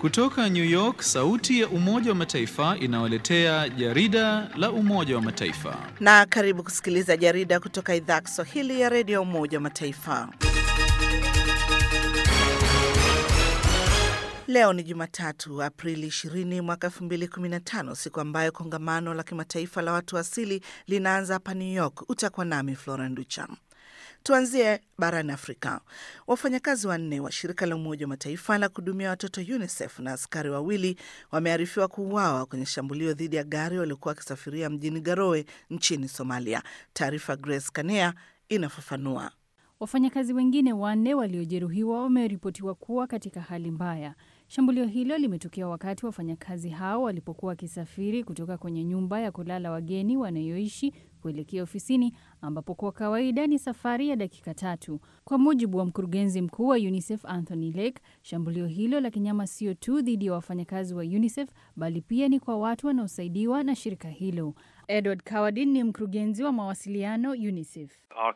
Kutoka New York, sauti ya Umoja wa Mataifa inawaletea jarida la Umoja wa Mataifa. Na karibu kusikiliza jarida kutoka idhaa ya Kiswahili ya redio ya Umoja wa Mataifa. Leo ni Jumatatu, Aprili 20 mwaka 2015, siku ambayo kongamano la kimataifa la watu asili linaanza hapa New York. Utakuwa nami Flora Nducha. Tuanzie barani Afrika. Wafanyakazi wanne wa shirika la Umoja wa Mataifa la kuhudumia watoto UNICEF na askari wawili wamearifiwa kuuawa kwenye shambulio dhidi ya gari waliokuwa wakisafiria mjini Garowe nchini Somalia. Taarifa Grace Kanea inafafanua. Wafanyakazi wengine wanne waliojeruhiwa wameripotiwa kuwa katika hali mbaya. Shambulio hilo limetokea wakati wafanyakazi hao walipokuwa wakisafiri kutoka kwenye nyumba ya kulala wageni wanayoishi kuelekea ofisini ambapo kwa kawaida ni safari ya dakika tatu. Kwa mujibu wa mkurugenzi mkuu wa UNICEF Anthony Lake, shambulio hilo la kinyama sio tu dhidi ya wafanyakazi wa UNICEF bali pia ni kwa watu wanaosaidiwa na shirika hilo. Edward Kawadin ni mkurugenzi wa mawasiliano UNICEF.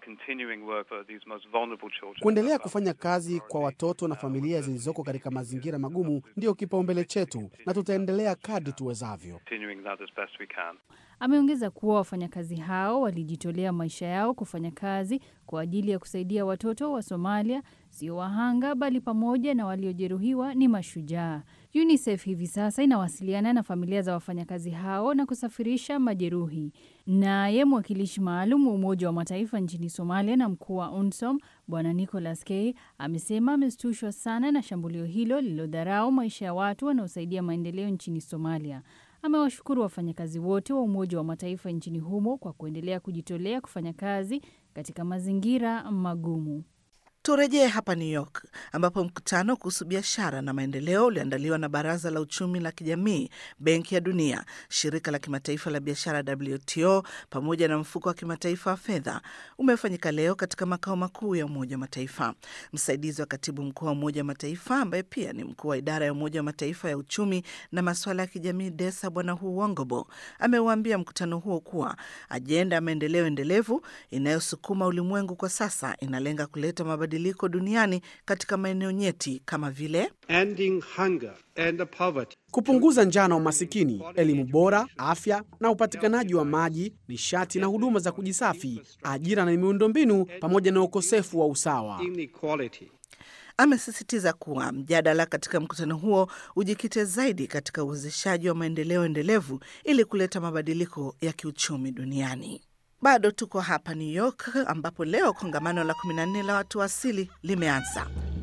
Kuendelea kufanya kazi kwa watoto na familia zilizoko katika mazingira magumu ndiyo kipaumbele chetu, na tutaendelea kadri tuwezavyo. Ameongeza kuwa wafanyakazi hao walijitolea maisha yao kufanya kazi kwa ajili ya kusaidia watoto wa Somalia, sio wahanga bali pamoja na waliojeruhiwa ni mashujaa. UNICEF hivi sasa inawasiliana na familia za wafanyakazi hao na kusafirisha majeruhi. Naye mwakilishi maalum wa Umoja wa Mataifa nchini Somalia na mkuu wa UNSOM Bwana Nicholas K amesema ameshtushwa sana na shambulio hilo lililodharau maisha ya watu wanaosaidia maendeleo nchini Somalia. Amewashukuru wafanyakazi wote wa Umoja wa Mataifa nchini humo kwa kuendelea kujitolea kufanya kazi katika mazingira magumu. Turejee hapa New York ambapo mkutano kuhusu biashara na maendeleo uliandaliwa na Baraza la Uchumi la Kijamii, Benki ya Dunia, Shirika la Kimataifa la Biashara WTO pamoja na Mfuko wa Kimataifa wa Fedha umefanyika leo katika makao makuu ya Umoja wa Mataifa. Msaidizi wa katibu mkuu wa Umoja wa Mataifa ambaye pia ni mkuu wa idara ya Umoja wa Mataifa ya uchumi na masuala ya kijamii DESA, Bwana Hu Wongobo ameuambia mkutano huo kuwa ajenda ya maendeleo endelevu inayosukuma ulimwengu kwa sasa inalenga kuleta mabadiliko duniani katika maeneo nyeti kama vile Ending hunger and poverty. kupunguza njaa na umasikini, elimu bora, afya na upatikanaji wa maji, nishati na huduma za kujisafi, ajira na miundombinu, pamoja na ukosefu wa usawa. Inequality. Amesisitiza kuwa mjadala katika mkutano huo ujikite zaidi katika uwezeshaji wa maendeleo endelevu ili kuleta mabadiliko ya kiuchumi duniani. Bado tuko hapa New York ambapo leo kongamano la 14 la watu wa asili limeanza.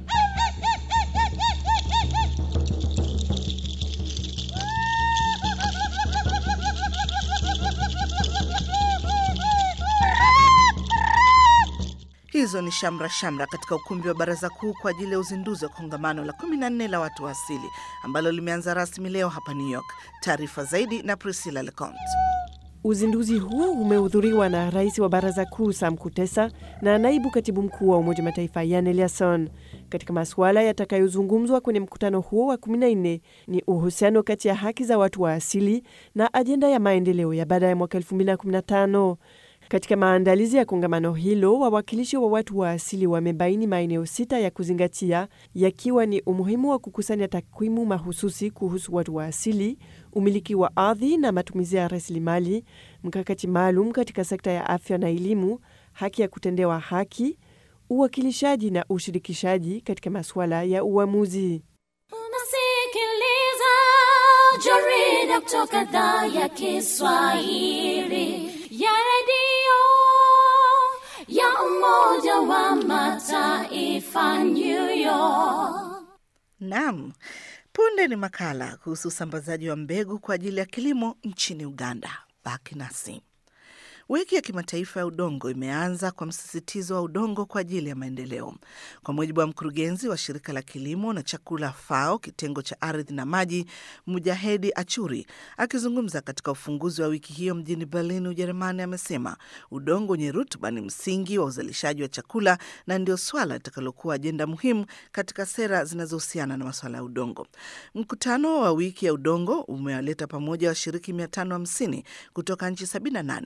Hizo ni shamra shamra katika ukumbi wa baraza kuu kwa ajili ya uzinduzi wa kongamano la 14 la watu wa asili ambalo limeanza rasmi leo hapa New York. Taarifa zaidi na Priscilla Leconte. Uzinduzi huo umehudhuriwa na rais wa baraza kuu Sam Kutesa na naibu katibu mkuu wa Umoja Mataifa Jan Eliasson. Katika masuala yatakayozungumzwa kwenye mkutano huo wa 14 ni uhusiano kati ya haki za watu wa asili na ajenda ya maendeleo ya baada ya mwaka 2015. Katika maandalizi ya kongamano hilo, wawakilishi wa watu wa asili wamebaini maeneo sita ya kuzingatia, yakiwa ni umuhimu wa kukusanya takwimu mahususi kuhusu watu wa asili, umiliki wa ardhi na matumizi ya rasilimali, mkakati maalum katika sekta ya afya na elimu, haki ya kutendewa haki, uwakilishaji na ushirikishaji katika masuala ya uamuzi. Unasikiliza jarida kutoka idhaa ya Kiswahili ya redio ya Umoja wa Mataifa New York. Naam, punde ni makala kuhusu usambazaji wa mbegu kwa ajili ya kilimo nchini Uganda. Baki nasi. Wiki ya kimataifa ya udongo imeanza kwa msisitizo wa udongo kwa ajili ya maendeleo. Kwa mujibu wa mkurugenzi wa shirika la kilimo na chakula FAO kitengo cha ardhi na maji, Mujahedi Achuri, akizungumza katika ufunguzi wa wiki hiyo mjini Berlin, Ujerumani, amesema udongo wenye rutuba ni msingi wa uzalishaji wa chakula na ndio swala litakalokuwa ajenda muhimu katika sera zinazohusiana na masuala ya udongo. Mkutano wa wiki ya udongo umewaleta pamoja washiriki 550 kutoka nchi 78 ambao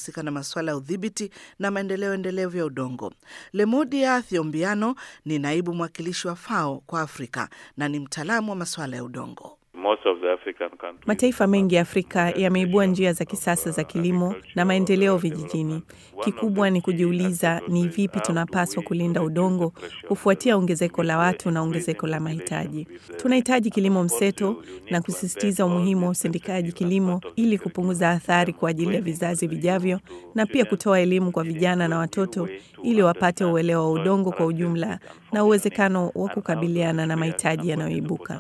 anahusika na masuala ya udhibiti na maendeleo endelevu ya udongo. Lemudia Thiombiano ni naibu mwakilishi wa FAO kwa Afrika na ni mtaalamu wa masuala ya udongo. Mataifa mengi ya Afrika yameibua njia za kisasa za kilimo na maendeleo vijijini. Kikubwa ni kujiuliza ni vipi tunapaswa kulinda udongo kufuatia ongezeko la watu na ongezeko la mahitaji. Tunahitaji kilimo mseto na kusisitiza umuhimu wa usindikaji kilimo ili kupunguza athari kwa ajili ya vizazi vijavyo na pia kutoa elimu kwa vijana na watoto ili wapate uelewa wa udongo kwa ujumla na uwezekano wa kukabiliana na mahitaji yanayoibuka.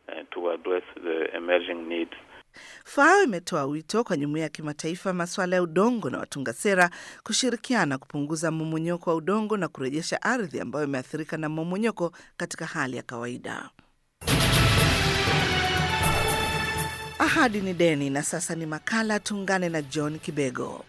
FAO imetoa wito kwa jumuiya ya kimataifa masuala ya udongo na watunga sera kushirikiana kupunguza mmomonyoko wa udongo na kurejesha ardhi ambayo imeathirika na mmomonyoko katika hali ya kawaida. Ahadi ni deni, na sasa ni makala. Tuungane na John Kibego.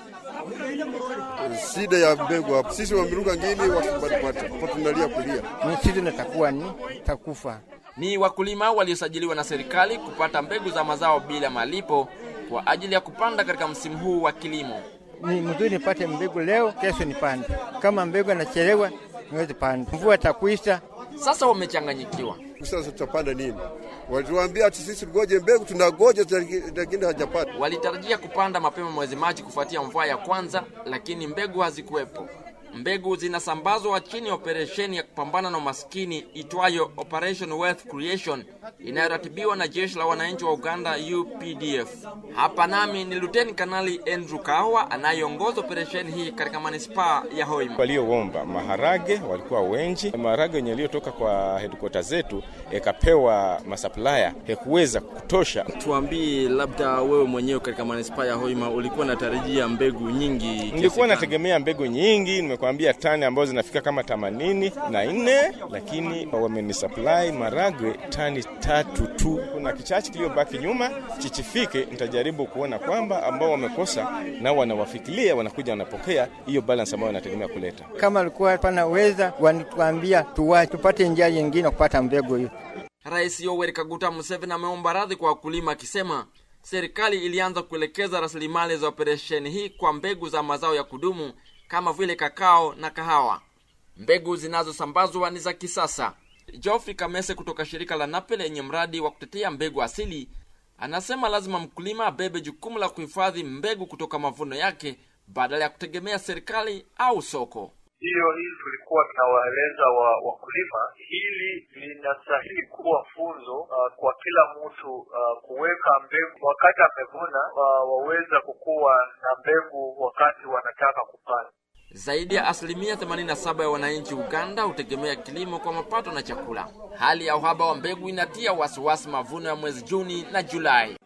Shida ya mbegu hapo, sisi wameruka ngini watunalia kulia ni sisi natakuwa ni takufa ni wakulima waliosajiliwa na serikali kupata mbegu za mazao bila malipo kwa ajili ya kupanda katika msimu huu wa kilimo. Ni mzuri nipate mbegu leo, kesho nipande. Kama mbegu anachelewa, niwezi panda, mvua takuisha. Sasa wamechanganyikiwa. Sasa tutapanda nini? Walituambia ati sisi ngoje mbegu, tunagoja lakini hajapata. Walitarajia kupanda mapema mwezi Machi kufuatia mvua ya kwanza, lakini mbegu hazikuwepo. Mbegu zinasambazwa chini ya operesheni ya kupambana na umaskini itwayo Operation Wealth Creation inayoratibiwa na jeshi la wananchi wa Uganda UPDF. Hapa nami ni Luteni Kanali Andrew Kawa anayeongoza operesheni hii katika manispaa ya Hoima. Walioomba maharage walikuwa wengi, maharage yenye yaliyotoka kwa hedikota zetu yakapewa masaplaya hakuweza kutosha. Tuambie, labda wewe mwenyewe katika manispaa ya Hoima ulikuwa unatarajia mbegu nyingi? Nilikuwa nategemea mbegu nyingi, nimekuambia tani ambazo zinafika kama themanini na nne, lakini wamenisupply maragwe tani tatu tu. Kuna kichache kiliyobaki nyuma, chichifike, nitajaribu kuona kwamba ambao wamekosa nao wanawafikiria, wanakuja wanapokea hiyo balance ambayo wanategemea kuleta. Kama alikuwa panaweza, wanatuambia tuwache tupate njia nyingine kupata mbegu hiyo. Rais Yoweri Kaguta Museveni ameomba radhi kwa wakulima akisema serikali ilianza kuelekeza rasilimali za operesheni hii kwa mbegu za mazao ya kudumu kama vile kakao na kahawa. Mbegu zinazosambazwa ni za kisasa. Geoffrey Kamese kutoka shirika la NAPE lenye mradi wa kutetea mbegu asili anasema lazima mkulima abebe jukumu la kuhifadhi mbegu kutoka mavuno yake badala ya kutegemea serikali au soko. Hiyo hili tulikuwa tunawaeleza wa wakulima, hili linastahili kuwa funzo uh, kwa kila mtu uh, kuweka mbegu wakati amevuna, uh, waweza kukuwa na mbegu wakati wanataka kupanda. Zaidi ya asilimia 87 ya wananchi Uganda hutegemea kilimo kwa mapato na chakula. Hali ya uhaba wa mbegu inatia wasiwasi mavuno ya mwezi Juni na Julai.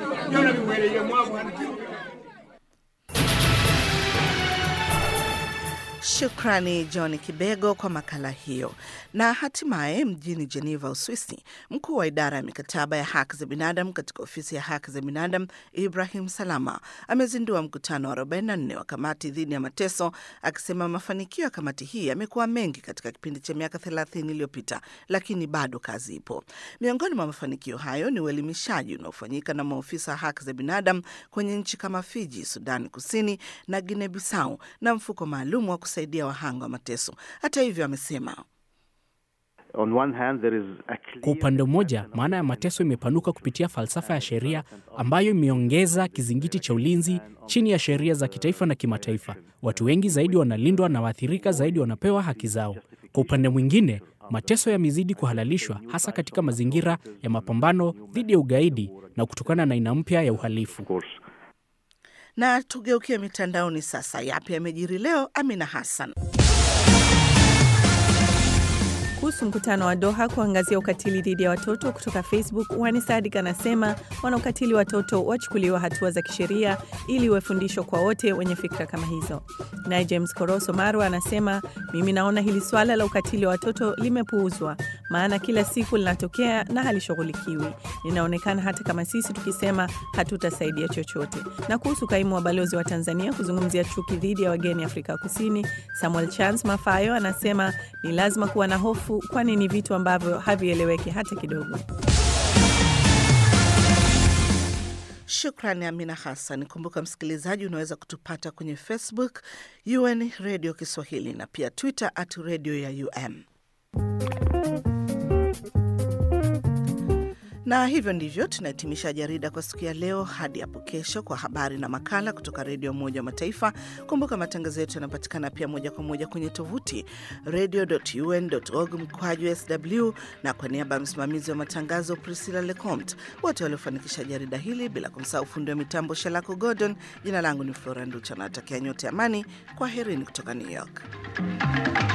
Shukrani John Kibego kwa makala hiyo. Na hatimaye mjini Geneva, Uswisi, mkuu wa idara ya mikataba ya haki za binadamu katika ofisi ya haki za binadamu Ibrahim Salama amezindua mkutano wa 44 wa kamati dhidi ya mateso, akisema mafanikio ya kamati hii yamekuwa mengi katika kipindi cha miaka 30 iliyopita, lakini bado kazi ipo. Miongoni mwa mafanikio hayo ni uelimishaji unaofanyika na maofisa wa haki za binadamu kwenye nchi kama Fiji, Sudani Kusini na Guinea Bissau na mfuko maalum wa kusaidia wahanga wa mateso. Hata hivyo, amesema kwa upande mmoja, maana ya mateso imepanuka kupitia falsafa ya sheria ambayo imeongeza kizingiti cha ulinzi chini ya sheria za kitaifa na kimataifa. Watu wengi zaidi wanalindwa na waathirika zaidi wanapewa haki zao. Kwa upande mwingine, mateso yamezidi kuhalalishwa hasa katika mazingira ya mapambano dhidi ya ugaidi na kutokana na aina mpya ya uhalifu. Na tugeukie mitandaoni sasa. Yapi yamejiri leo? Amina Hassan. Kuhusu mkutano wa Doha kuangazia ukatili dhidi ya watoto kutoka Facebook, Wani Sadik anasema wanaokatili watoto wachukuliwa hatua za kisheria ili iwe fundisho kwa wote wenye fikra kama hizo. Naye James Koroso Marwa anasema mimi naona hili swala la ukatili wa watoto limepuuzwa, maana kila siku linatokea na halishughulikiwi. Linaonekana hata kama sisi tukisema hatutasaidia chochote. Na kuhusu kaimu wa balozi wa Tanzania kuzungumzia chuki dhidi ya wageni Afrika Kusini, Samuel Chance Mafayo anasema ni lazima kuwa na hofu kwani ni vitu ambavyo havieleweki hata kidogo. Shukrani Amina Hassan. Kumbuka msikilizaji, unaweza kutupata kwenye Facebook UN Radio Kiswahili na pia Twitter at radio ya UM. Na hivyo ndivyo tunahitimisha jarida kwa siku ya leo. Hadi hapo kesho kwa habari na makala kutoka redio ya Umoja wa Mataifa. Kumbuka matangazo yetu yanapatikana pia moja kwa moja kwenye tovuti radio.un.org mkwaju sw, na kwa niaba ya msimamizi wa matangazo Priscilla Lecomte, wote waliofanikisha jarida hili, bila kumsahau fundi wa mitambo Shalako Gordon. Jina langu ni Flora Nducha, nawatakia nyote amani. Kwa herini kutoka New York.